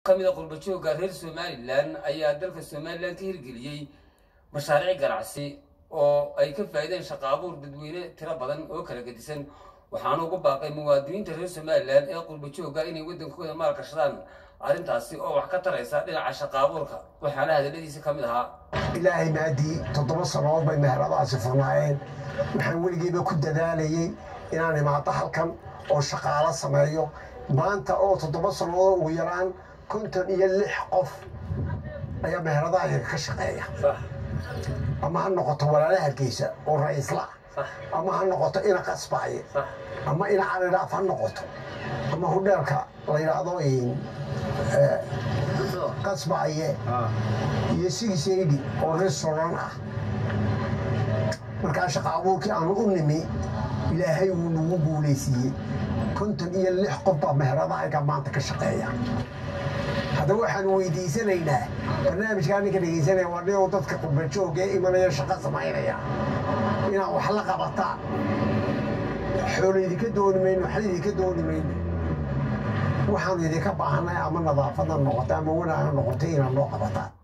ka mid a qurbajooga reer somalilan ayaa dalka somalilan ka hirgeliyey mashaariic ganacsi oo ay ka faa'iideen shaqa abuur dadweyne tiro badan oo kala gedisan waxaana ugu baaqay muwaadiniinta reer somalilan ee qurbajooga inay waddankooda maalgashadaan arrintaasi oo wax ka taraysa dhinaca shaqa abuurka waxaana hadalladiisa ka mid ahaa ilaahay maadii toddoba sannadood bay meheradaasi furnaayeen waxaan weligeeba ku dadaalayey inaan imaado halkan oo shaqaalo sameeyo maanta oo toddoba sannadood ugu yaraan konton iyo lix qof ayaa meheradaha yaga ka shaqeeya ama ha noqoto walaala hargeysa oo ra-iisla ama ha noqoto ina qasbaaye ama ina calidhaaf ha noqoto ama hudheelka la yidhaahdo qasbaaye iyo sigisaydi oo restauran ah markaa shaqa abuurkii aanu u nimi ilaahay wuu nagu guulaysiiyey konton iyo lix qof baa meheradahaga maanta ka shaqeeya haddaba waxaan weydiisanaynaa barnaamijkaa ninka dhegaysanaya waa nin dadka qurbajooga ee imanaya shaqo samaynaya inaad wax la qabataan xoolo idinka dooni mayno waxna idinka dooni mayno waxaanu idinka baahanay ama nadaafada noqoto ama wanaaga noqoto inaad noo qabataan